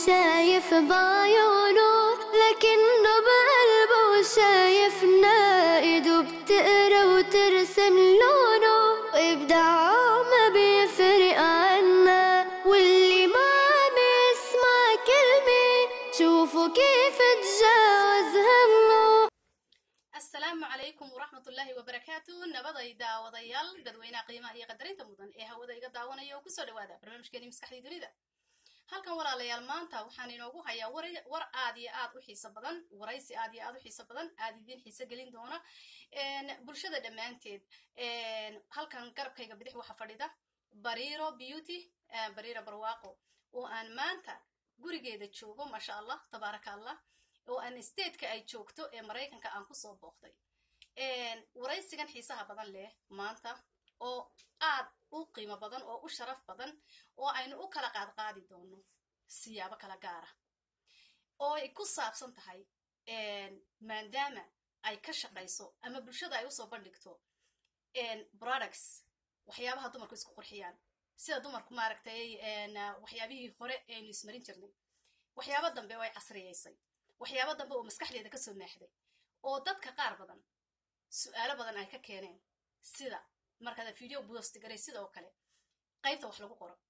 شايف بعيونه لكنه بقلبه شايفنا ايده بتقرا وترسم لونه وابداعه ما بيفرق عنا واللي ما عم يسمع كلمة شوفوا كيف تجاوز همه asalaamu calaykum waraxmatullaahi wabarakaatu nabaday daawadayaal dadweynaha qiimaha iyo qadarinta mudan ee hawada iga daawanaya oo kusoo dhawaada barnaamijkeeni maskaxdii dunida halkan walaalayaal maanta waxaan inoogu hayaa war- war aad iyo aad u xiiso badan waraysi aad iyo aad u xiiso badan aad idiin xiiso gelin doona een, bulshada dhammaanteed een, halkan garabkayga bidix waxa fadhida bariiro beauty eh, bariiro barwaaqo oo aan maanta gurigeeda joogo maasha allah tabaaraka allah oo aan stateka ay joogto ee maraykanka aan kusoo booqday waraysigan xiisaha badan leh maanta oo aad u qiimo badan oo u sharaf badan oo aynu u kala qaadqaadi doono siyaabo kala gaara oo ay ku saabsan tahay maadaama ay ka shaqayso ama bulshada ay usoo bandhigto products waxyaabaha dumarku isku qurxiyaan sida dumarku maaragtay waxyaabihii hore aynu ismarin jirnay waxyaabo dambe oo ay casriyaysay waxyaabo dambe oo maskaxdeeda kasoo maaxday oo dadka qaar badan su-aalo badan ay ka keeneen sida markaad video boost garay sidoo kale qaybta wax lagu qoro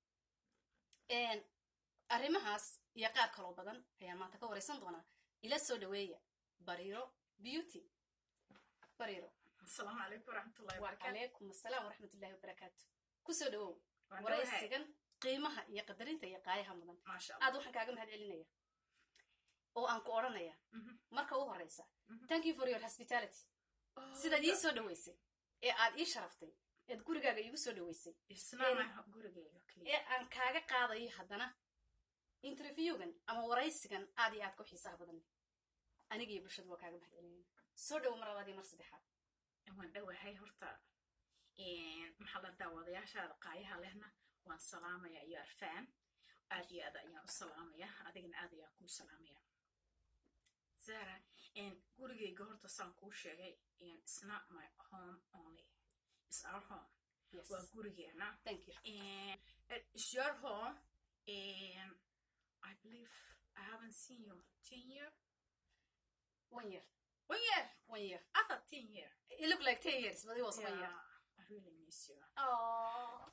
arrimahaas iyo qaar kaloo badan ayaan maanta ka waraysan doonaa ila soo dhaweeya bariiro beauty bariiro asalaamu calaykum waraxmatullahi wabarakaatu wacalaykum asalaam waraxmatullahi wabarakaatu kusoo dhawow Waan dhawahay. waraysigan qiimaha iyo qadarinta iyo qaayaha mudan maasha allah aad waxaan kaaga mahad celinaya oo aan ku odhanaya Mhm. marka u horeysa Mhm. thank you for your hospitality Oh, sidaad ii soo dhaweysay ee aad ii sharaftay eed gurigaaga iigu soo dhaweysay isnaama gurigayga keliya ee aan kaaga qaadayo haddana interviewgan ama waraysigan aad iyo aad ku xiisaha badan leh aniga iyo bulshadu waa kaaga mahad celinayna soo dhowo mar labaad iyo mar saddexaad waan dhowahay horta maxaa la daawadayaashaada qaayaha lehna waan salaamaya iyo arfaan aad iyo aad ayaan u salaamaya adigana aad ayaan kuu salaamaya zara gurigayga horta saan kuu sheegay it's not my home only it's our home yes waa gurigeena thank you And it's your home, and I believe I haven't seen you ten year. one year One year. one year I thought ten year. it looked like ten years but it was one year I really miss you. oh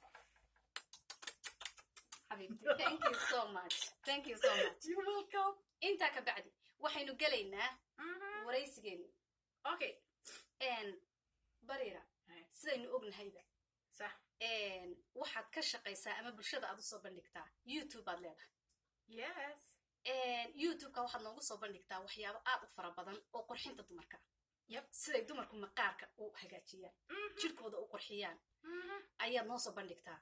حبيبتي thank you so much thank you so much You're welcome. intaa ka bacdi waxaynu gelaynaa Mm-hmm. waraysigeeni Okay. bariira Right. sidaynu ognahayba So, waxaad ka shaqaysaa ama bulshada aad usoo bandhigtaa youtube baad leedahay yes. youtubeka waxaad noogu soo bandhigtaa waxyaabo aad u fara badan oo qurxinta dumarka Yep. siday dumarku maqaarka u hagaajiyaan Mm-hmm. jirkooda u qurxiyaan Mm-hmm. ayaad noo soo bandhigtaa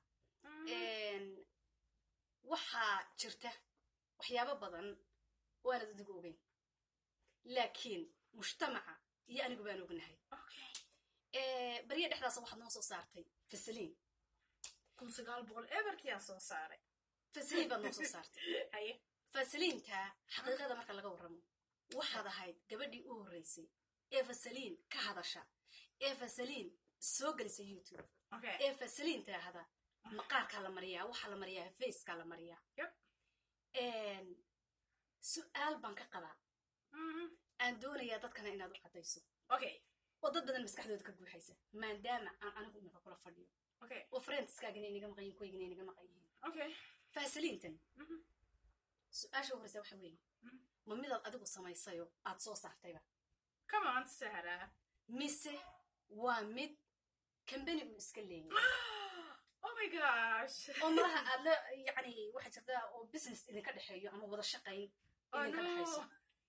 waxaa jirta waxyaabo badan oo aanad adigu ogeyn laakiin mujtamaca iyo anigu baan ognahay Okay. barya dhexdaasa waxaad noo soo saartay fasaliin kun sagaal boqol evertiyaa soo saaray. fasaliin baad noo soo saartay Haye. fasaliinta xaqiiqada marka laga warramo waxaad ahayd gabadhii u horreysay ee fasaliin ka hadasha ee fasaliin soo gelisa youtube Okay. ee fasaliin tiraahda maqaarkaa la mariyaa waxaa la mariyaa facekaa la mariyaa Yep. su-aal baan ka qabaa Mm-hmm. aan doonayaa dadkana inaad u caddayso Okay. oo dad badan maskaxdooda ka guuxaysa maadaama aan anigu imika kula fadhiyo Okay. oo friendskaagana inaga maqan yihin kuwaygana inaga maqan yihiin Okay. fasaliintan Mhm. su-aasha u horeysa waxa weeye Mhm. ma midaad adigu samaysayo aad soo saartayba Come on, Sarah. mise waa mid kambani uu iska leeyahay oh my gosh. oo malaha aad la yani waxaa jirta oo business idinka dhexeeyo ama wada shaqayn Oh, idinka no. dhexayso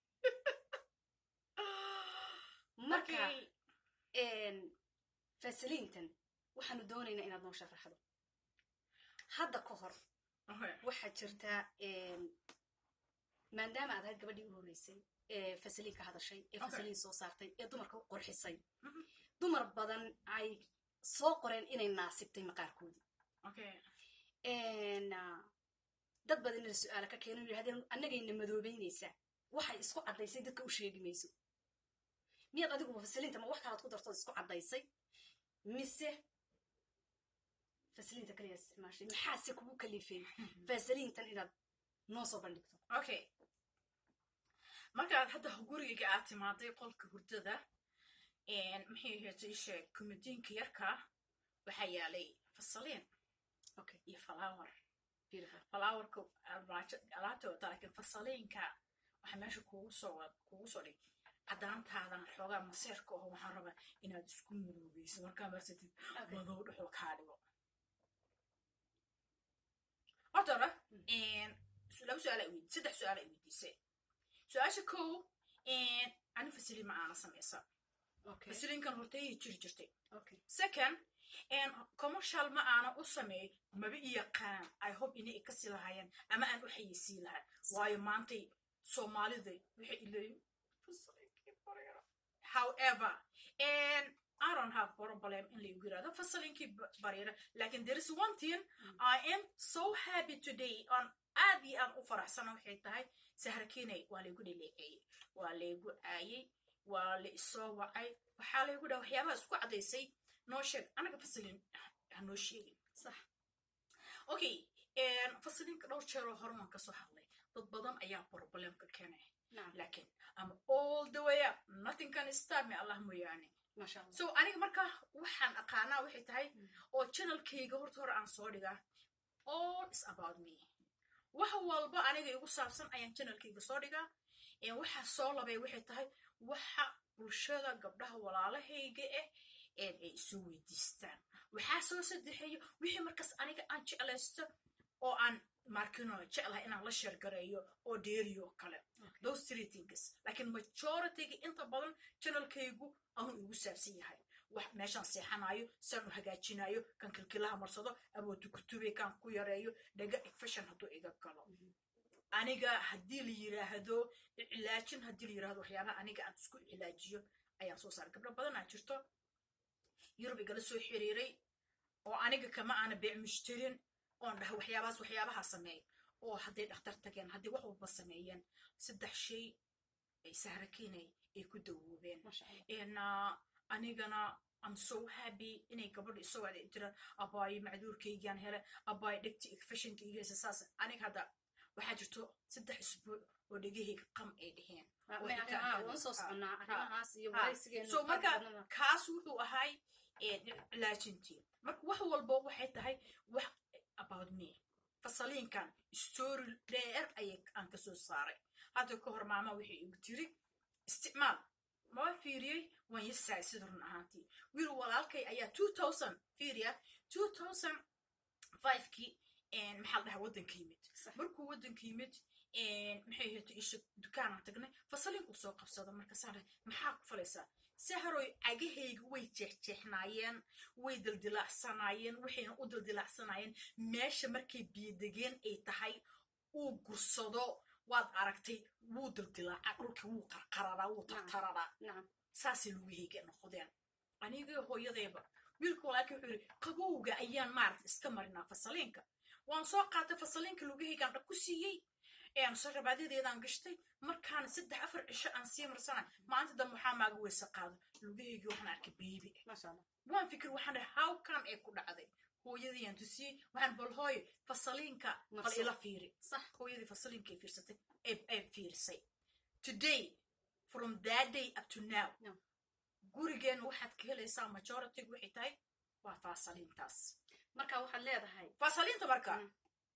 marka Okay. fasaliintan waxaanu doonaynaa inaad noo sharaxdo hadda ka hor Okay. waxaa jirta maadaama aad ahayd gabadhii u horreysay ee fasaliin ka hadashay ee Okay. fasaliin soo saartay ee dumarka u qurxisay Mhm. dumar badan ay soo qoreen inay naasibtay maqaarkoodii Okay. ah, dad badan ina su-aala ka keeno yidhahdeen annagayna madoobeynaysaa waxay isku caddaysay dadka u sheegi mayso miyaad adiguba fasaliinta ma wax kalaad ku dartood isku caddaysay mise fasaliinta kaliya isticmaashay maxaase kugu kalifay fasaliintan inaad noo soo bandhigto okay markaad hadda gurigayga aad timaaday qolka hurdada maxay ahayd isheeg kumadiinka yarka waxaa yaalay fasaliin okay iyo falawar beautiful falawarka alaabta wata laakiin fasaliinka waxaa meesha kugu soo kugu soo dhig cadaantaadan xoogaa maseerka oo waxaan rabaa inaad isku muruugeyso markaa marsatid okay madow dhexoo kaa dhigo horta hore laba su-aal ay weydi saddex su-aal ay weydiisay su-aasha kow ani fasiliin ma aana samaysa okay fasiliinkan hortayay jiri jirtay okay second commercial ma aana u sameey maba i yaqaan i hope inay ikasi lahaayeen ama aan u xayeysiin lahaa waayo maantay soomaalida waxay ileeyihin fasaliinkii bareera however I don't have problem in lagu yirahdo fasalinkii bareera lakin there is one thing I am so happy today on aad iyo aad u faraxsana waxay tahay sahrakiinay waa laygu dhaleeceeyey waa laygu caayey waa la isoo wacay waxaa laygu dhaha waxyaabaha isku cadaysay noo sheeg anaga fasalin ha noo sheegin sax okay fasalinka dhowr jeeroo hore waan kasoo hadlay dad badan ayaa problemka keenay nacam laakiin ama all the way up nothing can stop me allah mooyaane maasha allah so aniga marka waxaan aqaanaa waxay tahay oo channelkayga horta hore aan soo dhigaa all is about me wax walba aniga igu saabsan ayaan channelkayga soo dhigaa waxa soo labay waxay tahay waxa bulshada gabdhaha walaalahayga ah ee ay isu weydiistaan waxaa soo saddexeeyo wixii markaas aniga aan jeclaysto oo aan markino jeclahay inaan la sheergareeyo oo dheeriyo kale those three things laakiin majorityga inta badan channelkaygu anuu igu saabsan yahay wax meeshaan seexanayo saan u hagaajinayo kan kilkilaha marsado abootu kutube kan ku yareeyo dhaga fashion hadduu iga galo aniga haddii la yiraahdo cilaajin haddii la yirahdo waxyaabaha aniga aan isku cilaajiyo ayaan soo saaray gabdho badan aa jirto yurub igala soo xiriiray oo aniga kama aana beec mushtarin oon dhaha waxyaabahaas waxyaabaha sameey oo hadday dhakhtar tageen hadday wax walba sameeyeen saddex shay ay sahrakiinay ay ku dawoobeen maasha allah n anigana am so happy inay gabadha isoo wacda jiraan abaayo macduurkaygaan hele abaayo dhegti fashinkaygeesa saas aniga hadda waxaa jirto saddex isbuuc oo dhegahayga qam ay dheheen oo xitaa- waan soo soconnaa Ha, arrimahaas iyo ha. waraysigeena so marka qaabkana. kaas wuxuu ahay cilaajintii marka wax walba waxay tahay wax about me fasaliinkan story dheer ayay aan kasoo saaray hadda ka hor maama waxay igu tiri isticmaal maba fiiriyey waan yasaay sida run ahaantii wiil walaalkay ayaa two thousand fiiriya two thousand fivekii maxaa la dhahaa waddanka yimid Sax. markuu waddanka yimid maxay ahayto isha dukaanaan tagnay fasaliinku soo qabsado markaasaan dhahay maxaa ku falaysaa saharoy cagahayga way jeexjeexnaayeen way dildilaacsanaayeen waxayna u dildilaacsanaayeen meesha markay biyodegeen ay tahay uu gursado waad aragtay wuu dildilaaca dhulkii wuu qarqararaa wuu tartararaa nacam saasay lugahayga noqdeen anigii hooyadeeba wiilka walaalkii wuxuu yidhi qabowga ayaan maarata iska marinaa fasaliinka waan soo qaatay fasaliinka lugahaygaan dhag ku siiyey sarabaadedeedaan gashtay markaana saddex afar cisho aan sii marsana maalinta dambe waxaa maaga weyse qaado lugahaygii waxaan arkay beebi maasha allah waan fikir waxaan dhahay how come ee ku dhacday hooyadiyaan tusiyey waxaan bal hooyo fasaliinka bal Marso. ila fiiri sax hooyadii fasaliinka ay fiirsatay ee ay fiirisay today from that day up to now No. gurigeena waxaad ka helaysaa majoritygu waxay tahay waa faasaliintaas marka waxaad leedahay faasaliinta marka Mm.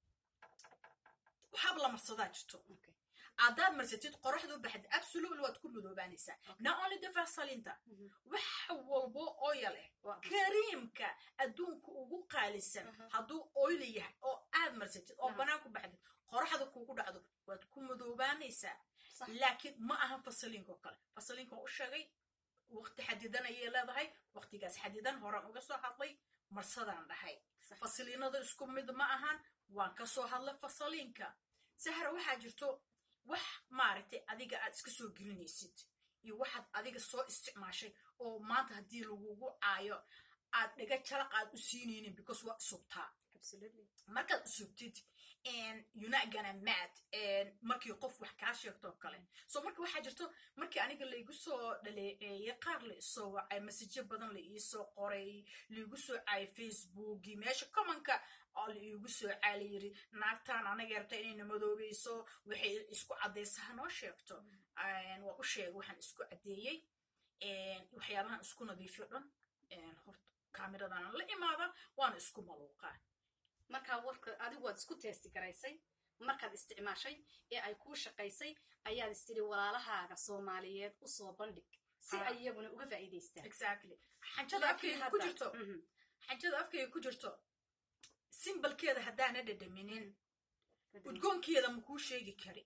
waxaaba la marsadaa jirto okay haddaad marsatid qoraxdu baxd absolutely waad ku madoobaanaysaa Okay. not only the faasaliinta Mhm. wax walbo oil eh waa kariimka adduunka ugu qaalisan Mhm. hadduu oil yahay oo aad marsatid oo Mhm. banaan ku baxdid qoraxda kugu dhacdo waad ku madoobaanaysaa sax laakiin ma ahan fasaliinka oo kale fasaliinka waan u sheegay waqti xadidan ayay leedahay waqtigaas xadidan horaan uga soo hadlay marsadaan dhahay sax fasaliinada isku mid ma ahan waan ka soo hadlay fasaliinka sahra waxaa jirto wax maaragtay adiga aad iska soo gelinaysid iyo waxaad adiga soo isticmaashay oo maanta haddii lagugu caayo aad dhiga jalaq aad u siinaynin because waa isubtaa absolutely markaad isubtid you're not gonna mad markii qof wax kaa sheegto oo kale so marka waxaa jirto markii aniga laigu soo dhaleeceeyey qaar la isoo wacay masajyo badan la iisoo qoray laigu soo caayay facebookii meesha commonka oo la iigu soo caay la yiri naagtaan anaga rabta inayna madoobeyso waxay isku caddaysa hanoo sheegto waa u sheegay waxaan isku caddeeyey waxyaabahan isku nadiifiyo dhan horta kaamiradan la imaada waana isku maluuqaa markaa warka adigu waad isku teesti garaysay markaad isticmaashay ee ay kuu shaqaysay ayaad istiri walaalahaaga soomaaliyeed usoo bandhig si ay iyaguna uga faa'iidaystaan exactly xanjada afkayga ku jirto xanjada afkayga ku jirto simbalkeeda haddaana dhadhaminin udgoonkeeda makuu sheegi kari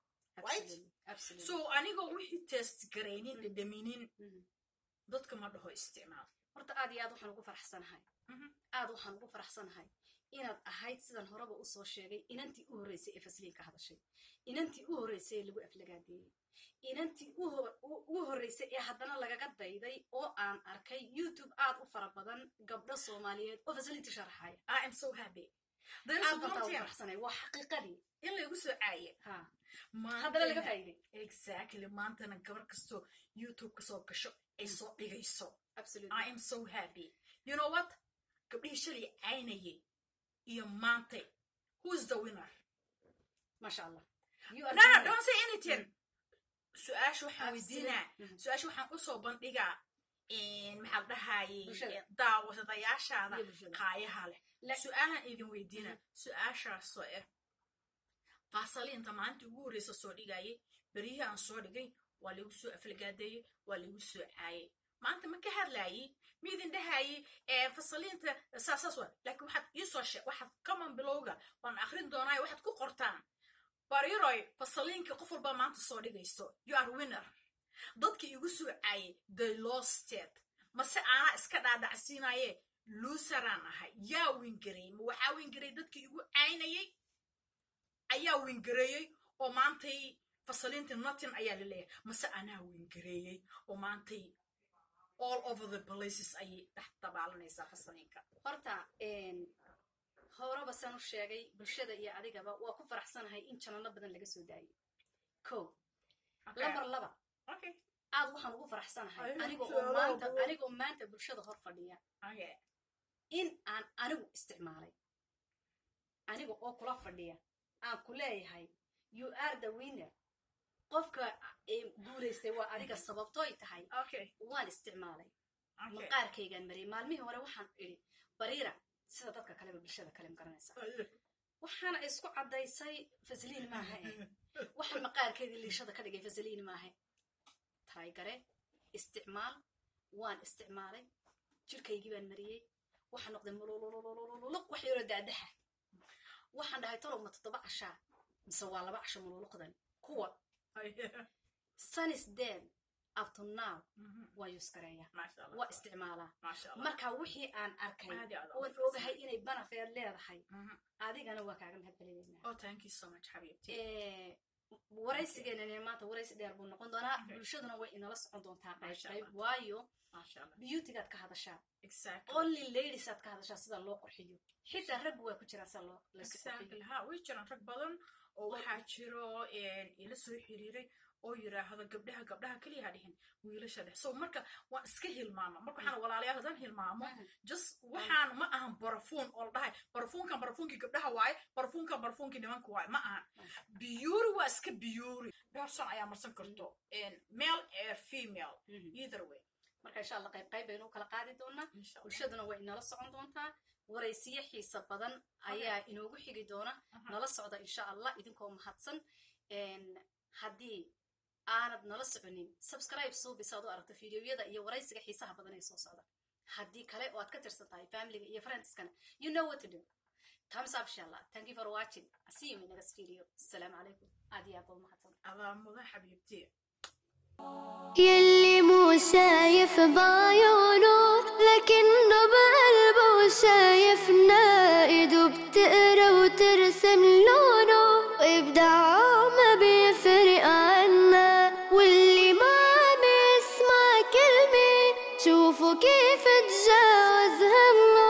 so anigoo wixii test garaynin dhadhaminin dadka ma dhaho isticmaal horta aad iyo aad waxaan ugu faraxsanahay aad waxaan ugu faraxsanahay inaad ahayd sidan horeba usoo sheegay inantii u horreysay ee fasliin ka hadashay inantii u horreysay ee lagu aflagaadeeyey inantii ugu horreysay ee haddana lagaga dayday oo aan arkay youtube aad u fara badan gabdho soomaaliyeed oo fasliinta sharaxaya aad bantaa ugu faraxsanay waa xaqiiqadii in laygu soo caaye haddana laga faa'iiday exactly maantana gabar kastoo youtube kasoo gasho ay soo dhigayso i am so happy you know what gabdhihii shalay caynayay iyo maantay who's the winner masha allah no no don't say anything su-aasha waxaan weydiinaa su-aasha waxaan usoo bandhigaa maxaa dhahayey daawadayaashaada qaayaha leh su-aalaan idin weydiina su-aashaasoo ah faasaliinta maalinta ugu horreysa soo dhigayay beryihii aan soo dhigay waa laigu soo aflagaadeeyey waa laigu soo caayay maanta ma ka hadlaayey miidin dhahayey fasaliinta saasaas wa laakiin waxaad iisoo sheeg waxaad common bilowga waan akrin doonaayo waxaad ku qortaan bariroy fasaliinka qof walbaa maanta soo dhigayso you are winner dadkii igu soo caayay they losted mase aanaa iska dhaadhacsiinaye luusaraan ahay yaa wingareeyey ma waxaa wingareeyey dadkii igu caynayay ayaa wingareeyey oo maantay fasaliinta notin ayaa la leeyahay mase anaa wingareeyey oo maantay all over the places ayay dhex dabaalanaysaa fasaliinka horta horeba saan u sheegay bulshada iyo adigaba waa ku faraxsanahay in janano badan laga soo daayay ko lambar laba aad waxaan ugu faraxsanahay anigoo maanta bulshada hor fadhiya in aan anigu isticmaalay aniga oo kula fadhiya aan ku leeyahay you are the winner qofka guulaystay waa adiga sababtooy tahay waan isticmaalay maqaarkaygaan mariyay maalmihii hore waxaan idhi bariira sida dadka kaleba bulshada kale ma garanaysa waxaana isku caddaysay fasliin maaha eh waxa maqaarkeedii liishada ka dhigay fasliin maaha taraygare isticmaal waan isticmaalay jirkaygii baan mariyey waxaa noqday mululululuq wax yaroo daadaha waxaan dhahay talow ma toddoba cashaa mise waa laba casho mululuqdan kuwa sanisden up to now waa yuuskareeya waa isticmaalaa marka wixii aan arkay oon ogahay inay banafeed leedahay adigana waa kaaga mahadcelinaynaa waraysigeenan maanta waraysi dheer buu noqon doonaa bulshaduna way inala socon doontaa qayb qayb waayo beautygaad ka hadashaa only ladiesaad ka hadashaa sida loo qurxiyo xitaa raggu waa ku jiraa sida loo way jiraan rag badan oo waxaa jiro ila soo xiriiray oo yiraahdo gabdhaha gabdhaha keliya ha dhihin wiilasha dhex so marka waan iska hilmaama marka waxaan walaalayaal haddaan hilmaamo just waxaan ma ahan barafuun oo la dhahay barafuunkan barafuunkii gabdhaha waaye barafuunkan barafuunkii nimanka waaye ma ahan biyuuri waa iska biyuuri person ayaa marsan karto male air female either way marka insha allah qayb qayb baynu kala qaadi doonaa bulshaduna way inala socon doontaa waraysiyo xiisa badan ayaa inoogu xigi doona nala socda insha allah idinkoo mahadsan haddii aanad nala soconin subscribe suubis aad u aragto fideoyada iyo waraysiga xiisaha badan ee soo socda haddii kale oo aad ka tirsan tahay familiga iyo friendskana you know what to do thumbs up insha allah thank you for watching see you in the next video السلام عليكم aad iyo aad baad mahadsan adaa mudan xabiibtii يلي مو شايف بعيونه لكنه بقلبه شايف